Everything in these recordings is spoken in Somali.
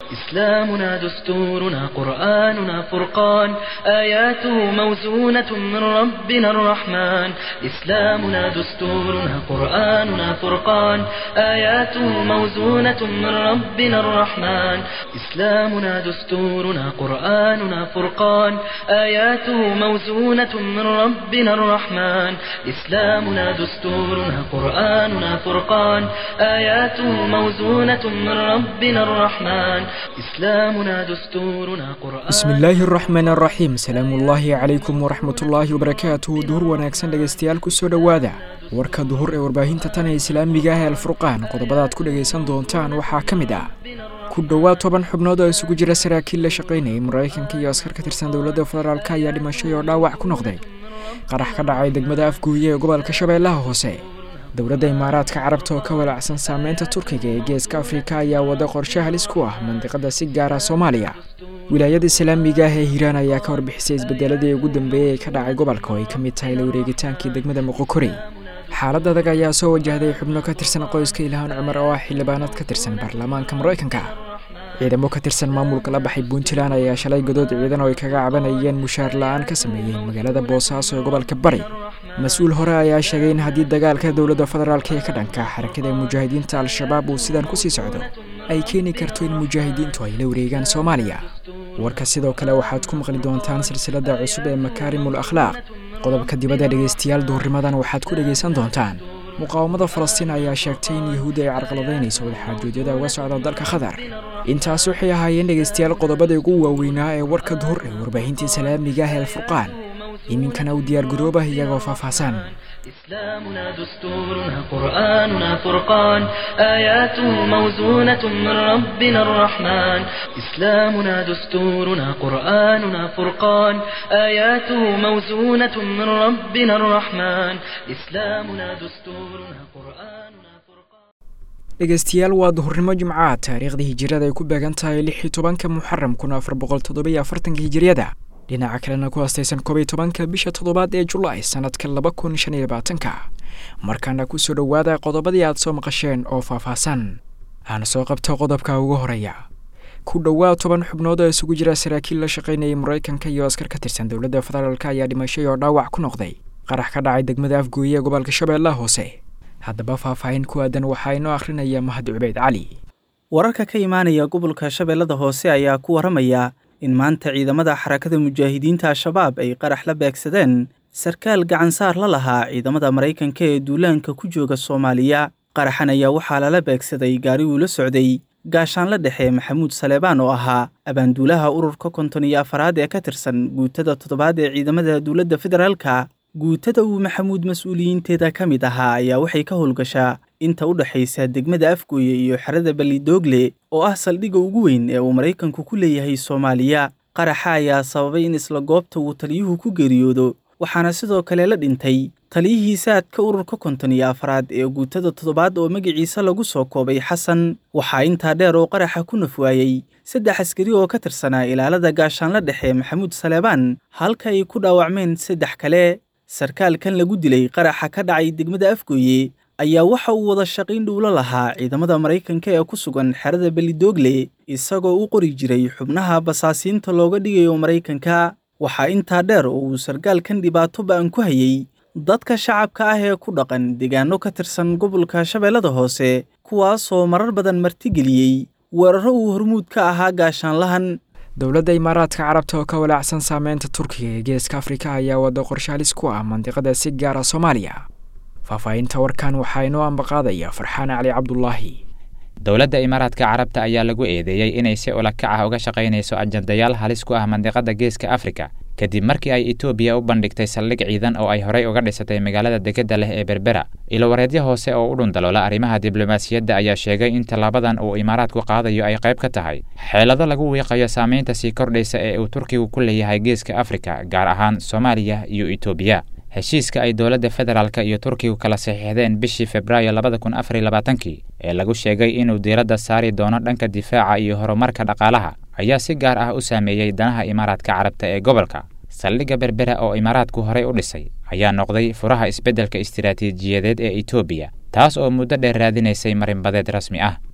إسلامنا دستورنا قرآننا فرقان آياته موزونة من ربنا الرحمن إسلامنا دستورنا قرآننا فرقان آياته موزونة من ربنا الرحمن إسلامنا دستورنا قرآننا فرقان آياته موزونة من ربنا الرحمن إسلامنا دستورنا قرآننا فرقان آياته موزونة من ربنا الرحمن إسلامنا دستورنا قرآن bismi illaahi araxmaan araxiim salaamuullaahi calaykum waraxmatullaahi wabarakaatuhu duhur wanaagsan dhegaystayaal kusoo dhowaada warka duhur ee warbaahinta tan ee islaamiga ah ee alfurqaan qodobadaad ku dhagaysan doontaan waxaa ka mid ah ku dhowaad toban xubnood oo isugu jira saraakiil la shaqaynayay maraykanka iyo askar ka tirsan dowladda federaalk ayaa dhimashay oo dhaawac ku noqday qarax ka dhacay degmada afguuye ee gobolka shabeellaha hoose dowladda imaaraadka carabta oo ka walaacsan saameynta turkiga ee geeska afrika ayaa wada qorshe halis ku ah mandiqada si gaara soomaaliya wilaayada islaamiga ah ee hiiraan ayaa ka warbixisay isbedeladii ugu dambeeyey ee ka dhacay gobolka oo ay ka mid tahay la wareegitaankii degmada moqokorey xaalad adag ayaa soo wajahday xubno ka tirsan qoyska ilhaan cumar oo ah xildhibaanad ka tirsan baarlamaanka maraykanka ciidamo ka tirsan maamulka la baxay puntland ayaa shalay godood ciidan oo ay kaga cabanayeen mushaar la-aan ka sameeyeen magaalada boosaaso ee gobolka bari mas-uul hore ayaa sheegay in haddii dagaalka dowladda federaalk ee ka dhanka xarakada mujaahidiinta al-shabaab uu sidan kusii socdo ay keeni karto in mujaahidiintu ay la wareegaan soomaaliya warka sidoo kale waxaad ku maqli doontaan silsilada cusub ee makaarimul akhlaaq qodobka dibadda dhegaystayaal duhurnimadan waxaad ku dhegaysan doontaan muqaawamada falastiin ayaa sheegtay in yahuudi ay carqaladaynayso wadaxaajoojyada uga socda dalka qatar intaas waxay ahaayeen dhegaystayaal qodobada ugu waaweynaa ee warka duhur ee warbaahinta islaamiga ah ee alfurqaan iminkana u diyaargaroobah iyagoo faahfaahsan إسلامنا دستورنا قرآننا فرقان آياته موزونة من ربنا الرحمن إسلامنا دستورنا قرآننا فرقان آياته موزونة من ربنا الرحمن إسلامنا دستورنا قرآننا فرقان dhegaystayaal waa duhurnimo jimcaha taariikhdii hijirada ay ku beegan tahay lix iyo tobanka muxaram kun afar boqol toddobiyo afartanka hijiriyada dhinaca kalena ku haastaysan koob iyo tobanka bisha toddobaad ee julaay sanadka laba kun shan iyo labaatanka markaana kusoo dhowaada qodobadii aad soo maqasheen oo faahfaahsan aan soo qabto qodobka ugu horeeya ku dhowaad toban xubnood oo isugu jira saraakiil la shaqaynayay maraykanka iyo askar ka tirsan dowladda federaalk ayaa dhimashay oo dhaawac ku noqday qarax ka dhacay degmada afgooye ee gobolka shabeellaha hoose haddaba faahfaahin ku aadan waxaa inoo akhrinaya mahad cubeyd cali wararka ka imaanaya gobolka shabeellada hoose ayaa ku waramaya in maanta ciidamada xarakada mujaahidiinta al-shabaab ay qarax la beegsadeen sarkaal gacansaar la lahaa ciidamada maraykanka ee duulaanka ku jooga soomaaliya qaraxan ayaa waxaa lala beegsaday gaari uu la socday gaashaan la dhexe maxamuud saleebaan oo ahaa abaanduulaha ururka konton iyo afaraad ee ka tirsan guutada toddobaad ee ciidamada dowladda federaalka guutada uu maxamuud mas-uuliyiinteeda ka mid ahaa ayaa waxay ka howlgashaa inta u dhexaysa degmada afgooye iyo xerada balidoogle oo ah saldhigga ugu weyn ee uu maraykanku ku leeyahay soomaaliya qaraxa ayaa sababay in isla goobta uu taliyuhu ku geeriyoodo waxaana sidoo kale la dhintay taliyihii saadka ururka konton iyo afaraad ee guutada toddobaad oo magaciisa lagu soo koobay xasan waxaa intaa dheer oo qaraxa ku nafwaayey saddex askari oo ka tirsanaa ilaalada gaashaanla dhexe maxamuud saleebaan halka ay ku dhaawacmeen saddex kale sarkaalkan lagu dilay qaraxa ka dhacay degmada afgooye ayaa waxa uu wada shaqiyn dhuulo lahaa ciidamada maraykanka ee ku sugan xerada belidoogle isagoo u qori jiray xubnaha basaasiinta looga dhigayo maraykanka waxaa intaa dheer oo uu sarkaalkan dhibaato ba'an ku hayey dadka shacabka ah ee ku dhaqan deegaano ka tirsan gobolka shabeellada hoose kuwaasoo marar badan martigeliyey weeraro uu hormuud ka ahaa gaashaanlahan dowladda imaaraadka carabta oo ka walaacsan saameynta turkiga ee geeska afrika ayaa wada qorshe halis ku ah mandiqada si gaara soomaaliya faahfaahinta warkan waxaa inoo ambaqaadaya farxaan cali cabdulaahi dowladda imaaraadka carabta ayaa lagu eedeeyey inay si ulakac ah uga shaqaynayso ajandayaal halis ku ah mandiqada geeska afrika kadib markii ay etoobiya u bandhigtay saldhig ciidan oo ay horey uga dhisatay magaalada degedda leh ee berbera ilowareedyo hoose oo u dhundaloola arrimaha diblomaasiyadda ayaa sheegay in tallaabadan uu imaaraadku qaadayo ay qayb ka tahay xeelado lagu wiiqayo saamaynta sii kordhaysa ee uu turkigu ku leeyahay geeska afrika gaar ahaan soomaaliya iyo etoobiya heshiiska ay dowladda federaalka iyo turkigu kala saxiixdeen bishii februaayo labada kun afar iyo labaatankii ee lagu sheegay inuu diiradda saari doono dhanka difaaca iyo horumarka dhaqaalaha ayaa si gaar ah u saameeyey danaha imaaraadka carabta ee gobolka saldhigga berbera oo imaaraadku horey u dhisay ayaa noqday furaha isbeddelka istiraatiijiyadeed ee etoobiya taas oo muddo dheer raadinaysay marinbadeed rasmi ah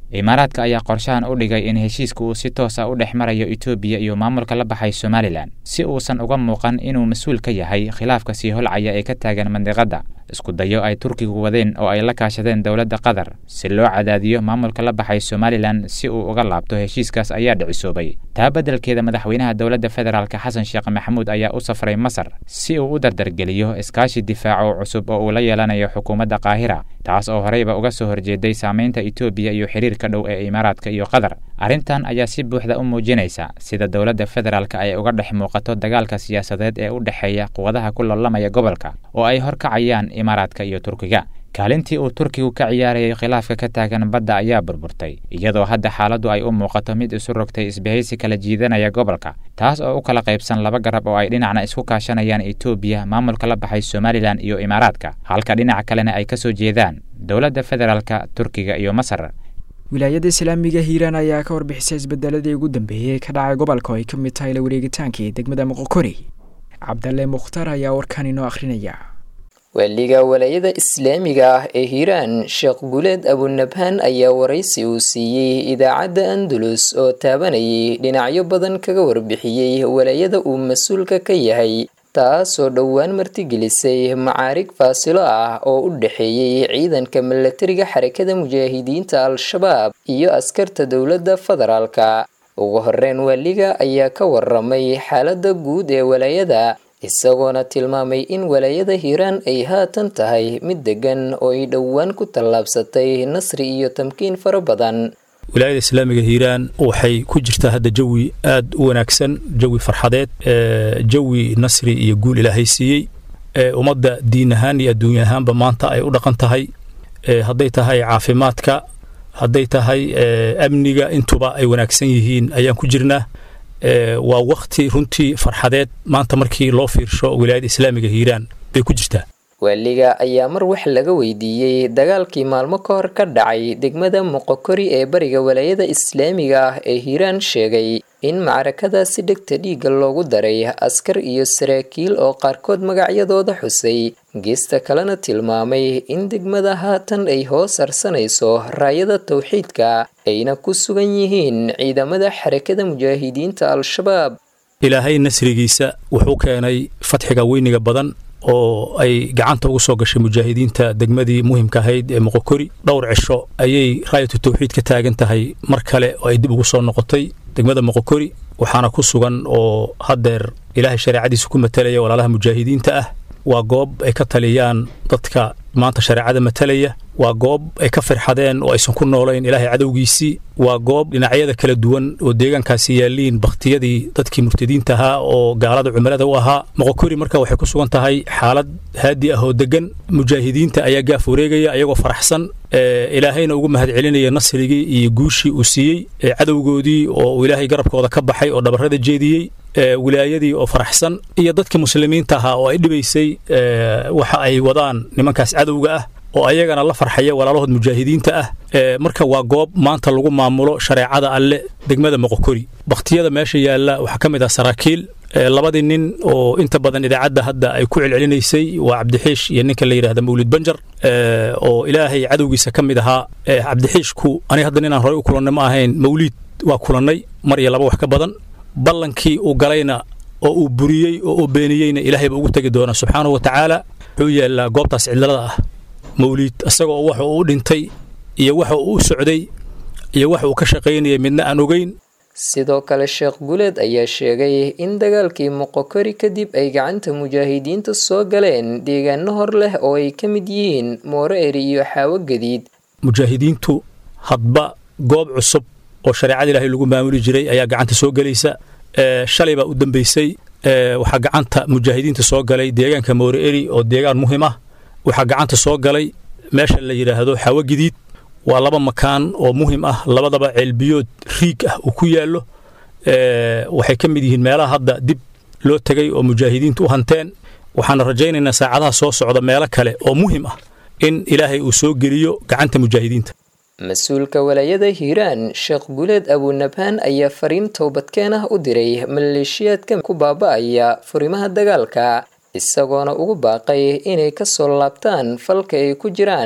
imaaraadka ayaa qorshahan u dhigay in heshiiska uu si toos ah u dhex marayo etoobiya iyo maamulka la baxay somalilan si uusan uga muuqan inuu mas-uul ka yahay khilaafka sii holcaya ee ka taagan mandiqadda isku dayo ay turkigu wadeen oo ay la kaashadeen dowladda qatar si loo cadaadiyo maamulka la baxay somalilan si uu uga laabto heshiiskaas ayaa dhicisoobay taa beddelkeeda madaxweynaha dowladda federaalk xasan sheekh maxamuud ayaa u safray masar si uu u dardargeliyo iskaashi difaaco cusub oo uu la yeelanayo xukuumadda qaahira taas oo horeyba uga soo horjeeday saamaynta etoobiya iyo xiriirka dhow ee imaaraadka iyo qatar arrintan ayaa si buuxda u muujinaysa sida dowladda federaalk ay uga dhex muuqato dagaalka siyaasadeed ee u dhexeeya quwadaha ku loolamaya gobolka oo ay horkacayaan imaaraadka iyo turkiga kaalintii uu turkigu ka ciyaarayay khilaafka ka taagan badda ayaa burburtay iyadoo hadda xaaladdu ay u muuqato mid isu rogtay isbahaysi kala jiidanaya gobolka taas oo u kala qaybsan laba garab oo ay dhinacna isku kaashanayaan etoobiya maamulka la baxay somalilan iyo imaaraadka halka dhinaca kalena ay ka soo jeedaan dowladda federaalka turkiga iyo masar wilaayada islaamiga hiiraan ayaa ka warbixisay isbedeladii ugu dambeeyey ka dhacay gobolka oo ay ka mid tahay la wareegitaankii degmada moqokori cabdalle mukhtaar ayaa warkan inoo akhrinaya waaliga walaayada islaamiga ah ee hiiraan sheekh guleed abunabhaan ayaa waraysi uu siiyey idaacadda andalus oo taabanayay dhinacyo badan kaga warbixiyey walaayada uu mas-uulka ka yahay taasoo dhowaan martigelisay macaarig faasilo ah oo u dhexeeyey ciidanka milatariga xarakada mujaahidiinta al-shabaab iyo askarta dowladda federaalka ugu horeyn waaliga ayaa ka waramay xaaladda guud ee walaayada isagoona tilmaamay in walaayada hiiraan ay haatan tahay mid degan oo ay dhowaan ku tallaabsatay nasri iyo tamkiin fara badan wilaayada islaamiga hiiraan waxay ku jirtaa hadda jawi aad u wanaagsan jawi farxadeed jawi nasri iyo guul ilaahay siiyey ummadda diin ahaan iyo adduunya ahaanba maanta ay u dhaqan tahay hadday tahay caafimaadka hadday tahay amniga intuba ay wanaagsan yihiin ayaan ku jirnaa waa wakti runtii farxadeed maanta markii loo fiirsho wilaayada islaamiga hiiraan bay ku jirtaa waaliga ayaa mar wax laga weydiiyey dagaalkii maalmo ka hor ka dhacay degmada moqokori ee bariga walaayada islaamiga ah ee hiiraan sheegay in macrakadaasi dhegta dhiigga loogu daray askar iyo saraakiil oo qaarkood magacyadooda xusay geesta kalena tilmaamay in degmada haatan ay hoos harsanayso raayada tawxiidka ayna ku sugan yihiin ciidamada xarakada mujaahidiinta al-shabaab ilaahay nasrigiisa wuxuu keenay fatxiga weyniga badan oo ay gacanta ugu soo gashay mujaahidiinta degmadii muhimka ahayd ee moqokori dhowr cisho ayay raayatu tawxiid ka taagan tahay mar kale oo ay dib ugu soo noqotay degmada moqokori waxaana ku sugan oo haddeer ilaahay shareecadiisa ku matalaya walaalaha mujaahidiinta ah waa goob ay ka taliyaan dadka maanta shareecada matalaya waa goob ay ka firxadeen oo aysan ku noolayn ilaahay cadowgiisii waa goob dhinacyada kala duwan oo deegaankaasi yaalliin bakhtiyadii dadkii murtadiinta ahaa oo gaalada cumilada u ahaa moqokori marka waxay ku sugan tahay xaalad haadi ah oo deggan mujaahidiinta ayaa gaaf wareegaya ayagoo faraxsan ilaahayna ugu mahad celinaya nasrigii iyo guushii uu siiyey cadowgoodii oo uu ilaahay garabkooda ka baxay oo dhabarrada jeediyey wilaayadii oo faraxsan iyo dadkii muslimiinta ahaa oo ay dhibaysay waxa ay wadaan nimankaas cadowga ah oo ayagana la farxaya walaalahood mujaahidiinta ah marka waa goob maanta lagu maamulo shareecada alle degmada moqokori bakhtiyada meesha yaalla waxaa ka mid ah saraakiil labadii nin oo inta badan idaacadda hadda ay ku celcelinaysay waa cabdixiish iyo ninka la yidhahda mawlid banjar oo ilaahay cadowgiisa ka mid ahaa cabdixiishku aniga hadda ninaan horey u kulannay ma ahayn mawliid waa kulannay mar iyo laba wax ka badan ballankii uu galayna oo uu buriyey oo uu beeniyeyna ilaahay ba ugu tegi doona subxaanahu wa tacaala wuxuu yaallaa goobtaas cidlada ah mawliid isagoo waxa uu u dhintay iyo waxa uu u socday iyo waxa uu ka shaqaynayay midna aan ogeyn sidoo kale sheekh guleed ayaa sheegay in dagaalkii moqokori kadib ay gacanta mujaahidiinta soo galeen deegaano hor leh oo ay ka mid yihiin moore eri iyo xaawo gadiid mujaahidiintu hadba goob cusub oo shareecada ilaahay lagu maamuli jiray ayaa gacanta soo gelaysa shalay baa u dambeysay waxaa gacanta mujaahidiinta soo galay deegaanka moore eri oo deegaan muhim ah waxaa gacanta soo galay meesha la yidhaahdo xaawo gadiid waa laba makaan oo muhim ah labadaba ceelbiyood riig ah uu ku yaallo waxay ka mid yihiin meelaha hadda dib loo tegay oo mujaahidiintu u hanteen waxaana rajaynaynaa saacadaha soo socda meelo kale oo muhim ah in ilaahay uu soo geliyo gacanta mujaahidiinta mas-uulka walaayada hiiraan sheekh guleed abunabhaan ayaa fariin towbadkeen ah u diray maleeshiyaadka ku baaba'aya furimaha dagaalka isagoona ugu baaqay inay ka soo laabtaan falka ay ku jiraan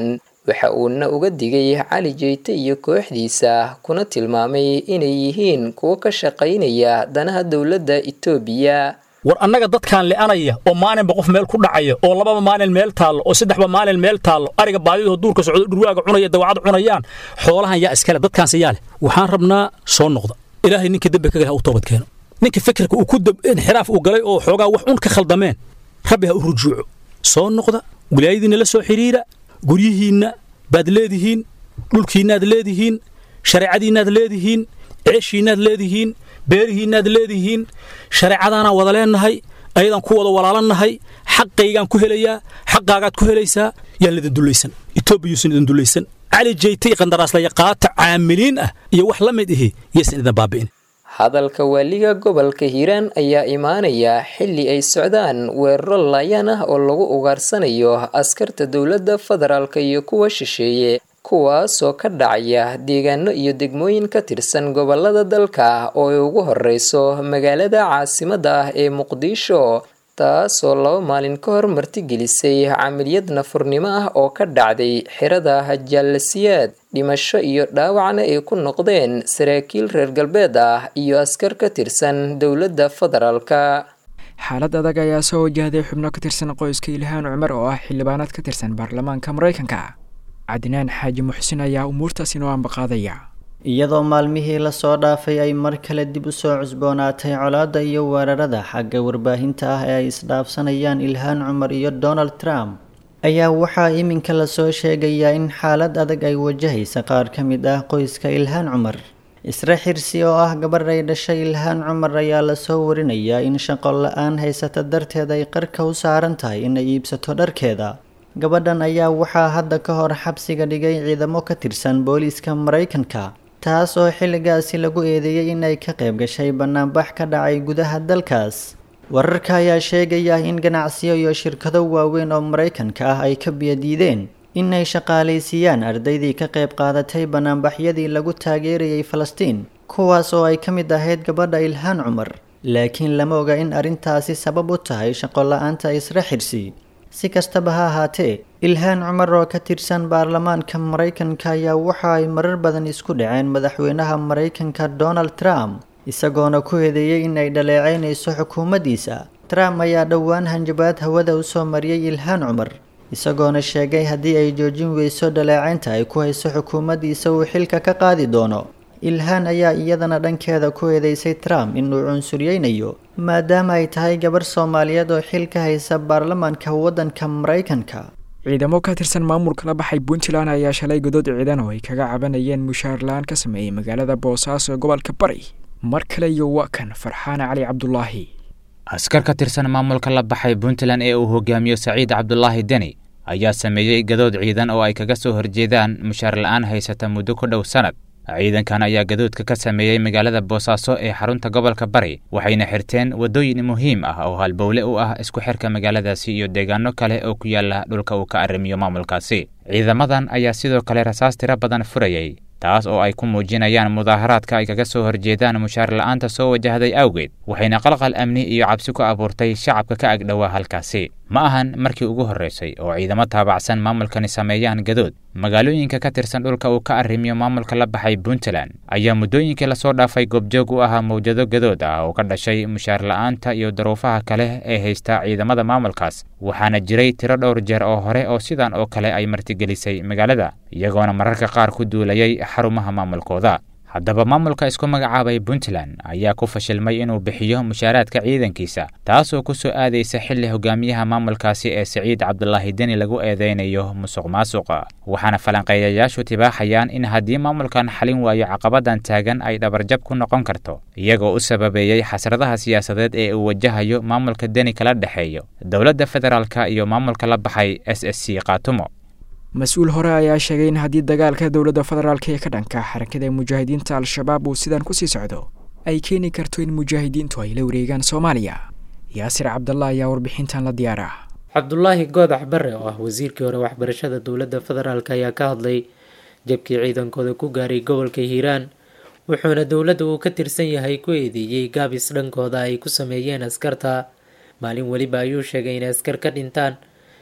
waxa uuna uga digay cali jeyte iyo kooxdiisa kuna tilmaamay inay yihiin kuwo ka shaqaynaya danaha dowladda itoobiya war annaga dadkaan le'anaya oo maalinba qof meel ku dhacaya oo lababa maalin meel taallo oo saddexba maalin meel taallo ariga baadidoo duurka socdo dhurwaaga cunaya dawacad cunayaan xoolahan yaa iskale dadkaanse yaa leh waxaan rabnaa soo noqda ilaahay ninka dembi ka gala u toobad keeno ninka fikirka uu ku inxiraaf uu galay oo xoogaa wax un ka khaldameen rabbi ha u rujuuco soo noqda wilaayadiinna la soo xidhiira guryihiinna baad leedihiin dhulkiinnaad leedihiin shareecadiinnaad leedihiin ceeshiinnaad leedihiin beerihiinnaad leedihiin shareecadaanaan wada leennahay ayadaan ku wada walaalannahay xaqaygaan ku helayaa xaqaagaad ku helaysaa yaan lidin dullaysan etoobiyuusan idin dullaysan cali jeytay qandaraaslayaaqaata caamiliin ah iyo wax la mid ihi yaysan idin baabi'in hadalka waaliga gobolka hiiraan ayaa imaanaya xilli ay socdaan weeraro laayaan ah oo lagu ugaarsanayo askarta dowladda federaalka iyo kuwa shisheeye kuwaasoo ka dhacaya deegaano iyo degmooyin ka tirsan gobolada dalka oo ay ugu horeyso magaalada caasimadda ah ee muqdisho taasoo laba maalin ka hor martigelisay camaliyad nafurnimo ah oo ka dhacday xirada jaalasiyaad dhimasho iyo dhaawacna ay ku noqdeen saraakiil reer galbeed ah iyo askar ka tirsan dowladda federaalka xaalad adag ayaa soo wajahday xubno ka tirsan qoyska ilhaan cumar oo ah xildhibaanad ka tirsan baarlamaanka maraykanka cadnaan xaaji muxsin ayaa umuurtaas inoo ambaqaadaya iyadoo maalmihii lasoo dhaafay ay mar kale dib u soo cusboonaatay colaadda iyo weerarada xagga warbaahinta ah ee ay isdhaafsanayaan ilhaan cumar iyo donald trump ayaa waxaa iminka lasoo sheegayaa in xaalad adag ay wajahaysa qaar ka mid ah qoyska ilhaan cumar isra xirsi oo ah gabarh ay dhashay ilhaan cumar ayaa lasoo warinayaa in shaqo la-aan haysata darteed ay qarka u saaran tahay inay iibsato dharkeeda gabadhan ayaa waxaa hadda ka hor xabsiga dhigay ciidamo ka tirsan booliiska maraykanka taas oo xilligaasi lagu eedeeyey inay ka qayb gashay bannaanbax ka dhacay gudaha dalkaas wararka ayaa sheegaya in ganacsiyo iyo shirkado waaweyn oo maraykanka ah ay ka biyadiideen inay shaqaalaysiiyaan ardaydii ka qayb qaadatay bannaanbaxyadii lagu taageerayay falastiin kuwaas oo ay ka mid ahayd gabadha ilhaan cumar laakiin lama oga in arrintaasi sabab u tahay shaqo la-aanta isra xirsi si kastaba ha ahaatee ilhaan cumar oo ka tirsan baarlamaanka maraykanka ayaa waxa ay marar badan isku dhaceen madaxweynaha maraykanka donald trump isagoona ku eedeeyey in ay dhaleeceynayso xukuumaddiisa trump ayaa dhowaan hanjabaad hawada u soo mariyey ilhaan cumar isagoona sheegay haddii ay joojin weyso dhaleecaynta ay ku hayso xukuumaddiisa uu xilka ka qaadi doono ilhaan ayaa iyadana dhankeeda ku eedeysay trump inuu cunsuryeynayo maadaama ay tahay gabarh soomaaliyeed oo xil ka haysa baarlamaanka waddanka maraykanka ciidamo ka tirsan maamulka la baxay puntland ayaa shalay godood ciidan oo ay kaga cabanayeen mushaar la-aan ka sameeyey magaalada boosaaso ee gobolka bari mar kale iyo waa kan farxaan cali cabdulaahi askar ka tirsan maamulka la baxay puntland ee uu hogaamiyo saciid cabdulaahi deni ayaa sameeyey gadood ciidan oo ay kaga soo horjeedaan mushaar la-aan haysata muddo ku dhow sanad ciidankan ayaa gadoodka ka sameeyey magaalada boosaaso ee xarunta gobolka bari waxayna xirteen waddooyin muhiim ah oo halbowle u ah isku xirka magaaladaasi iyo deegaano kale oo ku yaala dhulka uu ka arrimiyo maamulkaasi ciidamadan ayaa sidoo kale rasaas tiro badan furayey taas oo ay ku muujinayaan mudaaharaadka ay kaga soo horjeedaan mushaar la-aanta soo wajahday awgeed waxayna qalqal amni iyo cabsi ku abuurtay shacabka ka agdhowaa halkaasi ma ahan markii ugu horraysay oo ciidamo taabacsan maamulkani sameeyaan gadood magaalooyinka ka tirsan dhulka uu ka arrimiyo maamulka la baxay puntland ayaa muddooyinkii lasoo dhaafay goobjoog u ahaa mawjado gadood ah oo ka dhashay mushaar la-aanta iyo daruufaha kale ee haysta ciidamada maamulkaas waxaana jiray tiro dhowr jeer oo hore oo sidan oo kale ay martigelisay magaalada iyagoona mararka qaar ku duulayay xarumaha maamulkooda haddaba maamulka isku magacaabay puntland ayaa ku fashilmay inuu bixiyo mushaaraadka ciidankiisa taasoo ku soo aadaysa xilli hogaamiyaha maamulkaasi ee saciid cabdulaahi deni lagu eedeynayo musuq maasuqa waxaana falanqeeyayaashu tibaaxayaan in haddii maamulkan xalin waayo caqabadan taagan ay dhabarjab ku noqon karto iyagoo u sababeeyey xasradaha siyaasadeed ee uu wajahayo maamulka deni kala dhexeeyo dowladda federaalka iyo maamulka la baxay s s c kaatumo mas-uul hore ayaa sheegay in haddii dagaalka dowladda federaalk ee ka dhanka xarakada mujaahidiinta al-shabaab uu sidan kusii socdo ay keeni karto in mujaahidiintu ay la wareegaan soomaaliya yaasir cabdalla ayaa warbixintan la diyaara cabdulaahi goodax bare oo ah wasiirkii hore waxbarashada dowladda federaalk ayaa ka hadlay jabkii ciidankooda ku gaaray gobolka hiiraan wuxuuna dowladda uu ka tirsan yahay ku eedeeyey gaabis dhankooda ay ku sameeyeen askarta maalin weliba ayuu sheegay inay askar ka dhintaan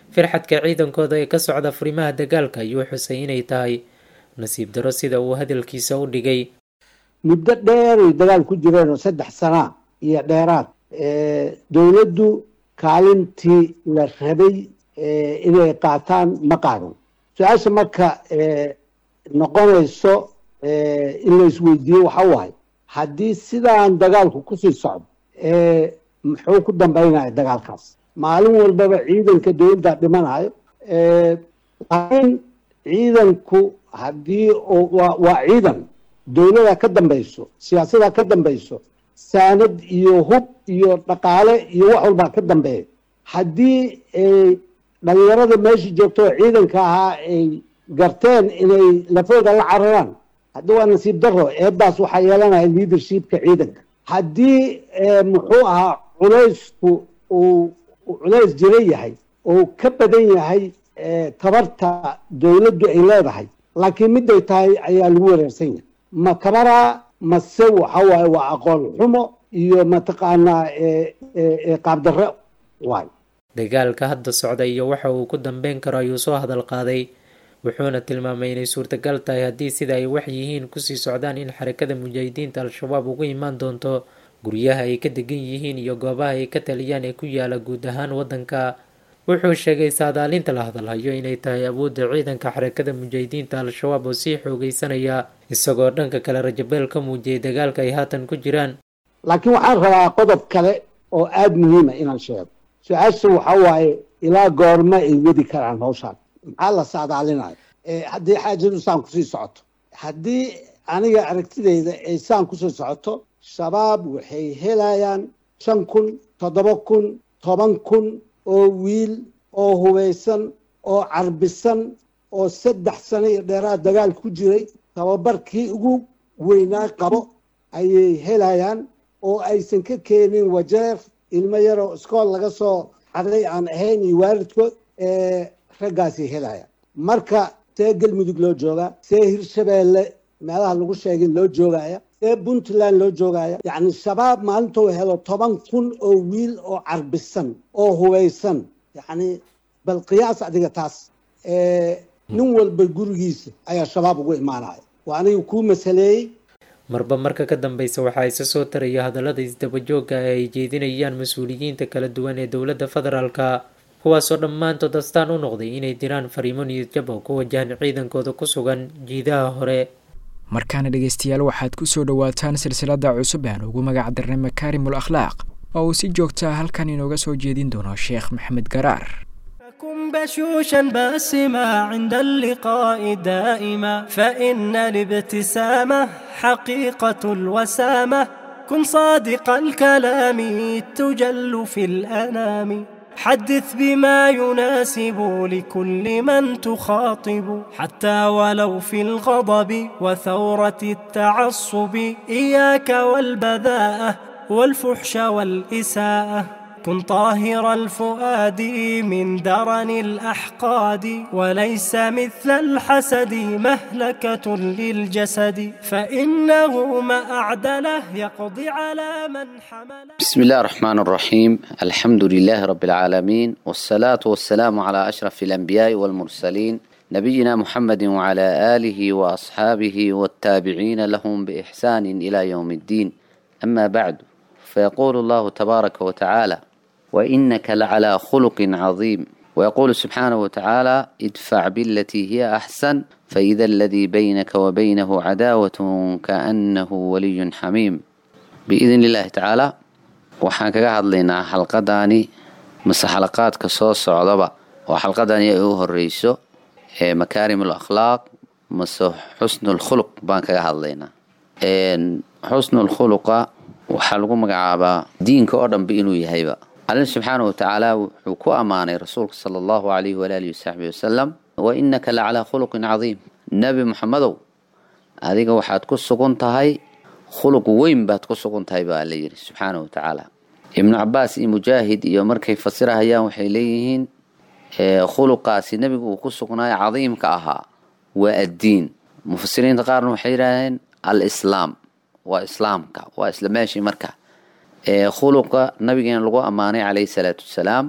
firxadka ciidankooda ee ka socda furimaha dagaalka ayuu xusay inay tahay nasiib daro sida uu hadalkiisa u dhigay muddo dheeray dagaal ku jireen oo saddex sanaa iyo dheeraad dowladdu kaalintii la rabay inay qaataan ma qaadan su-aasha marka noqonayso in la isweydiiyo waxa waay haddii sidaan dagaalku kusii socdo muxuu ku dambaynaya dagaalkaas maalin walbaba ciidanka dowladda dhimanayo laakiin ciidanku haddii waa ciidan dowlada ka dambayso siyaasada ka dambayso saanad iyo hub iyo dhaqaale iyo wax walbaa ka dambeeya haddii dhalinyarada meesha joogto oo ciidanka ahaa ay garteen inay lafooda la cararaan haddi waa nasiib daro eedaas waxaa yeelanaya leadershipka ciidanka haddii muxuu ahaa culaysku uu culays jira yahay oo ka badan yahay tabarta dowladdu ay leedahay laakiin miday tahay ayaa lagu wareersan yahay ma kabaraa mase waxa waaye waa aqoon xumo iyo mataqaanaa qaabdarre waay dagaalka hadda socda iyo waxa uu ku dambeyn karo ayuu soo hadal qaaday wuxuuna tilmaamay inay suurtagal tahay haddii sida ay wax yihiin kusii socdaan in xarakada mujaahidiinta al-shabaab ugu imaan doonto guryaha ay ka degan yihiin iyo goobaha ay ka taliyaan ee ku yaala guud ahaan waddanka wuxuu sheegay saadaalinta la hadalhayo inay tahay awoodda ciidanka xarakada mujaahidiinta al-shabaab oo sii xoogeysanaya isagoo dhanka kale rajabeel ka muujiyay dagaalka ay haatan ku jiraan laakiin waxaan rabaa qodob kale oo aada muhiima inaan sheego su-aasha waxa waaye ilaa goorma ay wadi karaan hawshaan maxaa la saadaalinayo haddii xaajadu saan kusii socoto haddii aniga aragtidayda ay saan kusii socoto shabaab waxay helayaan shan kun toddoba kun toban kun oo wiil oo hubaysan oo carbisan oo saddex sano iyo dheeraad dagaal ku jiray tababarkii ugu weynaa qabo ayay helayaan oo aysan ka keenin wajeer ilmo yaroo iskool laga soo xaday aan ahayn iyo waalidkood raggaasay helayaan marka see galmudug loo joogaa see hirshabeelle meelaha lagu sheegin loo joogaya see puntland loo joogaya yacni shabaab maalintuu helo toban kun oo wiil oo carbisan oo hubaysan yacni bal qiyaas adiga taas nin walba gurigiisa ayaa shabaab ugu imaanaya waa aniga kuu masaleeyey marba marka ka dambeysa waxaa isa soo taraya hadallada isdabajooga ee ay jeedinayaan mas-uuliyiinta kala duwan ee dowladda federaalka kuwaasoo dhammaantood astaan u noqday inay diraan fariimo niyadjab oo ku wajahan ciidankooda ku sugan jiidaha hore markaana dhegeystayaal waxaad ku soo dhowaataan silsilada cusub aan ugu magac darnay makaarimul akhlaaq oo uu si joogtaa halkan inooga soo jeedin doono sheekh maxamed garaar كن بشوشا باسما عند اللقاء دائما فإن الابتسامة حقيقة الوسامة كن صادق الكلام تجل في الأنام حدث بما يناسب لكل من تخاطب حتى ولو في الغضب وثورة التعصب إياك والبذاءة والفحش والإساءة كن طاهر الفؤاد من درن الأحقاد وليس مثل الحسد مهلكة للجسد فإنه ما أعدله يقضي على من حمل بسم الله الرحمن الرحيم الحمد لله رب العالمين والصلاة والسلام على أشرف الأنبياء والمرسلين نبينا محمد وعلى آله وأصحابه والتابعين لهم بإحسان إلى يوم الدين أما بعد فيقول الله تبارك وتعالى وإنك لعلى خلق عظيم ويقول سبحانه وتعالى ادفع بالتي هي أحسن فإذا الذي بينك وبينه عداوة كأنه ولي حميم بإذن الله تعالى waxaan kaga hadlaynaa xalqadaani mase xalaqaadka soo socdaba oo xalqadani ay u horeyso ee makaarimul akhlaaq mase xusnul khuluq baan kaga hadlaynaa xusnul khuluqa waxaa lagu magacaabaa diinka oo dhanba inuu yahayba alla subxaana watacaala wuxuu ku ammaanay rasuulka sala allahu alayhi walaalihi wasaxbi wasalam wa inaka la calaa khuluqin cadiim nebi muxamedow adiga waxaad ku sugan tahay khuluq weyn baad ku sugan tahay baa la yidhi subxaana wa tacaala ibnu cabaas iyo mujaahid iyo markay fasirahayaan waxay leeyihiin khuluqaasi nebigu uu ku sugnaayo cadiimka ahaa waa addiin mufasiriinta qaarna waxay yidhaaheen al islaam waa islaamka waa isla meeshii marka khuluqa nabigeena lagu ammaanay calayhi salaatu wasalaam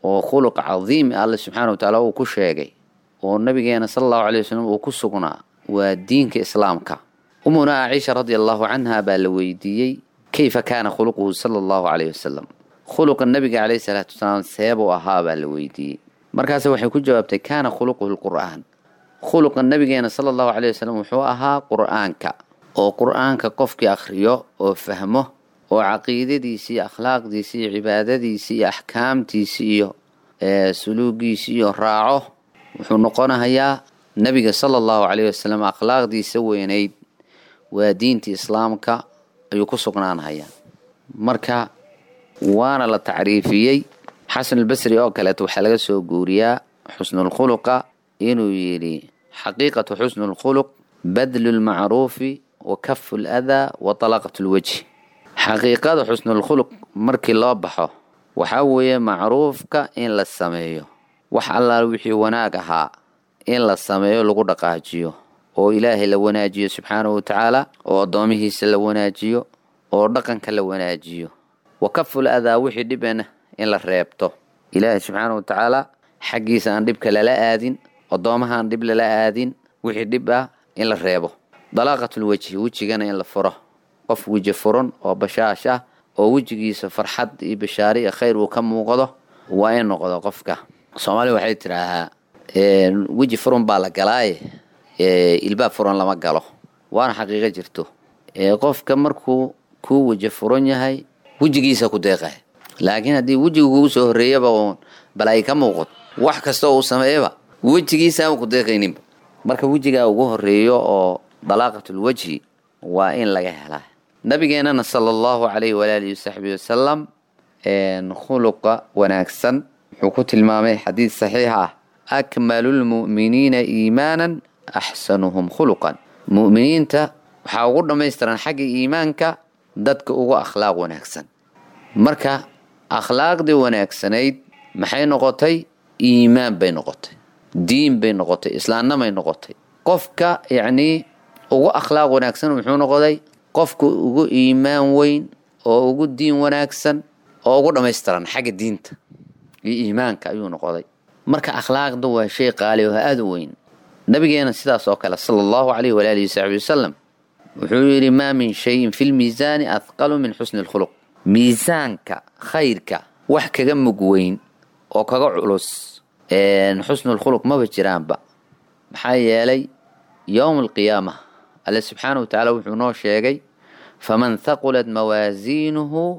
oo khuluq cadiim alle subxaana wa tacaala uu ku sheegay oo nabigeena sala allahu alay wasalam uu ku sugnaa waa diinka islaamka umuna caaisha radia allahu canha baa la weydiiyey kayfa kaana khuluquhu sala allahu caleyh wasalam khuluqa nabiga caleyhi salaatu wasalaam seebuu ahaa baa la weydiiyey markaase waxay ku jawaabtay kaana khuluquhu lqur'aan khuluqa nabigeena sala allahu caleyh wasalam wuxuu ahaa qur'aanka oo qur'aanka qofkii akhriyo oo fahmo oo caqiidadiisi iyo akhlaaqdiisi iyo cibaadadiisi iyo axkaamtiisi iyo suluugiisi iyo raaco wuxuu noqonahayaa nabiga sala allahu caleyh wasalam akhlaaqdiisa weynayd waa diinta islaamka ayuu ku sugnaanhayaa marka waana la tacriifiyey xasanulbasri oo kaleeto waxaa laga soo guuriyaa xusnulkhuluqa inuu yidhi xaqiiqatu xusnulkhuluq badlu lmacruufi wa kafu ladaa wa talaqat lwajhi xaqiiqada xusnulkhuluq markii loo baxo waxaa weeye macruufka in la sameeyo wax allaal wixii wanaag ahaa in la sameeyo lagu dhaqaajiyo oo ilaahay la wanaajiyo subxaanahu watacaala oo addoomihiisa la wanaajiyo oo dhaqanka la wanaajiyo wa kaful adaa wixii dhibena in la reebto ilaahay subxaanahu watacaala xaggiisa aan dhibka lala aadin addoomaha aan dhib lala aadin wixii dhib ah in la reebo dalaaqatul wejhi wejigana in la furo qof weji furan oo bashaash ah oo wejigiisa farxad iyo bashaare iyo khayr uu ka muuqdo waa in noqdo qofka soomaaliya waxay tidhaahaa weji furan baa la galaaye ilbaab furan lama galo waana xaqiiqo jirto qofka markuu kuu weji furan yahay wejigiisa ku deeqay laakiin haddii wejiga kugu soo horreeyaba uun bal ay ka muuqato wax kasta uu sameeyaba wejigiisa aan ku deeqayninba marka wejigaa ugu horreeyo oo dalaaqatul wejhi waa in laga helaa nabigeenana sala allahu calayhi walaalihi wasaxbihi wasalam khuluqa wanaagsan wuxuu ku tilmaamay xadiid saxiix ah akmalu lmu'miniina iimaanan axsanuhum khuluqan mu'miniinta waxaa ugu dhammaystiran xagga iimaanka dadka ugu akhlaaq wanaagsan marka akhlaaqdii wanaagsanayd maxay noqotay iimaan bay noqotay diin bay noqotay islaamnamay noqotay qofka yacnii ugu akhlaaq wanaagsan muxuu noqday qofka ugu iimaan weyn oo ugu diin wanaagsan oo ugu dhammaystiran xagga diinta iyo iimaanka ayuu noqday marka akhlaaqda waa shay qaali oo aada u weyn nabigeena sidaas oo kale sala allahu calayhi walaalihi wasaxbi wasalam wuxuu yidhi maa min shayin fi lmiisaani athqalu min xusni lkhuluq miisaanka khayrka wax kaga mug weyn oo kaga culus xusnulkhuluq maba jiraanba maxaa yeelay yowma alqiyaama alle subxaana wa tacaala wuxuu noo sheegay faman thaqulat mawaasiinuhu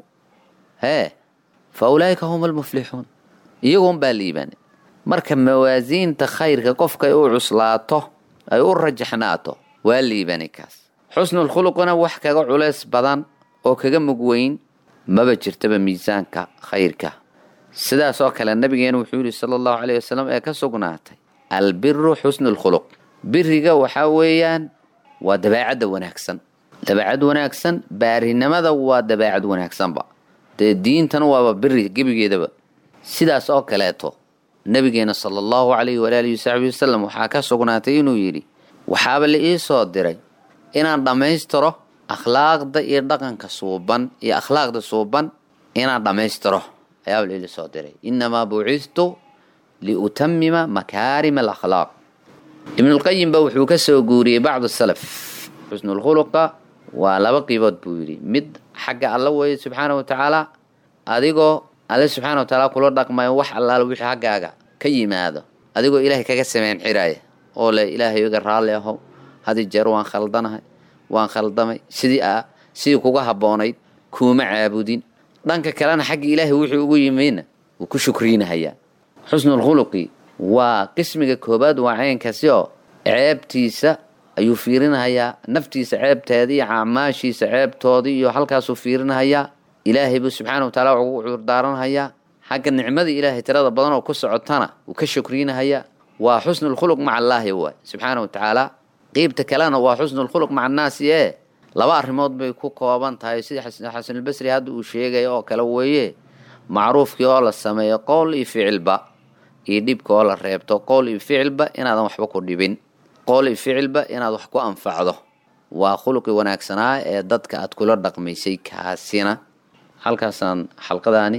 hee fa ulaa'ika hum almuflixuun iyagoon baa liibaanay marka mawaasiinta khayrka qofkay u cuslaato ay u rajaxnaato waa liibanay kaas xusnulkhuluqna wax kaga culays badan oo kaga mug weyn maba jirtaba miisaanka khayrka sidaas oo kale nabigeena wuxuu yidhi sala allahu caleyh wasalam ee ka sugnaatay albiru xusnulkhuluq biriga waxaa weeyaan waa dabeecadda wanaagsan dabeecad wanaagsan baarinimada waa dabeecad wanaagsanba dee diintana waaba biri gebigeedaba sidaas oo kaleeto nabigeena sala allahu calayhi walaalihi wasaxbi wasalam waxaa ka sugnaatay inuu yidhi waxaaba la ii soo diray inaan dhammaystiro akhlaaqda iyo dhaqanka suuban iyo akhlaaqda suuban inaan dhammaystiro ayaaba la ii soo diray innamaa bucistu liutamima makaarima alakhlaaq ibnulqayim ba wuxuu ka soo guuriyey bacdu salaf xusnulkhuluqa waa laba qiibood buu yidhi mid xagga alla weeye subxaana wa tacaala adigoo alle subxaana wa tacaala kula dhaqmayo wax allaala wixii haggaaga ka yimaado adigoo ilaahay kaga sameyn xiraaya oo le ilaahay iga raalli ahow hadi jeer waan khaldanahay waan khaldamay sidii a sidii kuga habboonayd kuuma caabudin dhanka kalena xagga ilaahay wuxuu ugu yimidna wuu ku shukriinahayaa xusnulkhuluqi waa qismiga koobaad waa caynkaasi oo ceebtiisa ayuu fiirinahayaa naftiisa ceebteedii iyo acmaashiisa ceebtoodii iyo halkaasuu fiirinahayaa ilaahay buu subxaana wa taala ugu cudurdaaranhayaa xagga nicmadii ilaahay tirada badan oo ku socotana wuu ka shukriinahayaa waa xusnulkhuluq maca allaahi waay subxaana wa tacaala qeybta kalena waa xusnulkhuluq maca annaasi ee laba arrimood bay ku kooban tahay sida xasanulbasri hadda uu sheegaya oo kale weeye macruufkii oo la sameeyo qowl iyo ficilba iyo dhibka oo la reebto qowl iyo ficilba inaadan waxba ku dhibin qowl iyo ficilba inaad wax ku anfacdo waa khuluqii wanaagsanaa ee dadka aad kula dhaqmaysay kaasina halkaasaan xalqadaani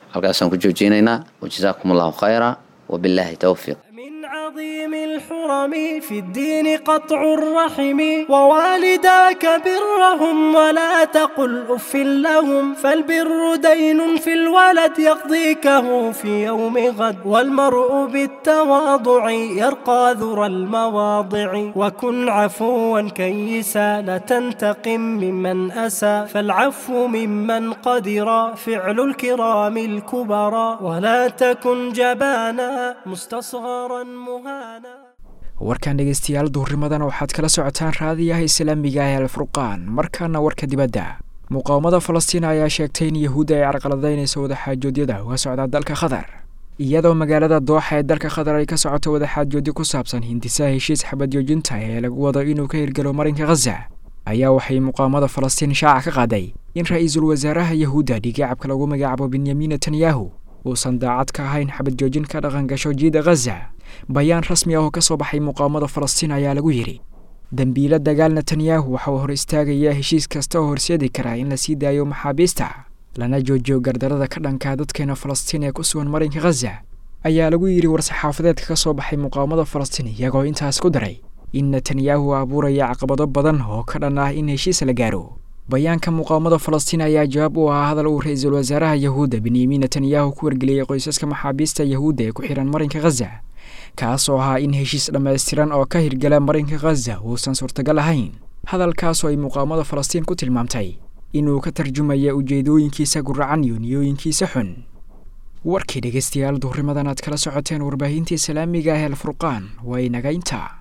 halkaasaan ku joojinaynaa wajazaakum allahu khayra wabilaahi towfiiq عظيم الحرم في الدين قطع الرحم ووالداك برهم ولا تقل أف لهم فالبر دين في الولد يقضيكه في يوم غد والمرء بالتواضع يرقى ذرى المواضع وكن عفوا كيسا لا تنتقم ممن أسى فالعفو ممن قدر فعل الكرام الكبرى ولا تكن جبانا مستصغرا warkan dhegaystayaal duhurnimadan waxaad kala socotaan raadiyaha islaamiga ah alfurqaan markaana warka dibadda muqaawamada falastiin ayaa sheegtay in yahuudda ay carqaladaynayso wadaxaajoodyada uga socda dalka qatar iyadoo magaalada dooxa ee dalka qatar ay ka socoto wadaxaajoodyo ku saabsan hindisaha heshiis xabadjoojinta ee lagu wado inuu ka hirgalo marinka khaza ayaa waxay muqaawamada falastiin shaaca ka qaaday in ra-iisul wasaaraha yahuudda dhigaacabka lagu magacaabo benyamin netanyahu uusan daacad ka ahayn xabad joojin ka dhaqan gasho jiida khaza bayaan rasmi ah oo ka soo baxay muqaawamada falastiin ayaa lagu yidhi dembiilo dagaal netanyahu waxa uu hor istaagayaa heshiis kasta oo horseedi karaa in la sii daayo maxaabiista lana joojiyo gardarada ka dhankaa dadkeena falastiin ee ku sugan marinka khaza ayaa lagu yidhi war-saxaafadeedka ka soo baxay muqaawamada falastiin iyagoo intaas ku daray in netanyahu abuuraya caqabado badan oo ka dhan ah in heshiis la gaaro bayaanka muqaawamada falastiin ayaa jawaab u ahaa hadal uu ra-iisul wasaaraha yahuudda benyamin netanyahu ku wargeliyey qoysaska maxaabiista yahuudda ee ku xihan marinka khaza kaasoo ahaa in heshiis dhammaystiran oo ka hirgala marinka khaza uusan suurtagal ahayn hadalkaasoo ay muqaawamada falastiin ku tilmaamtay inuu ka tarjumaya ujeedooyinkiisa guracan iyo niyooyinkiisa xun warkii dhegaystayaal duhurimadan aad kala socoteen warbaahintii islaamiga ah el furqaan waa inaga intaa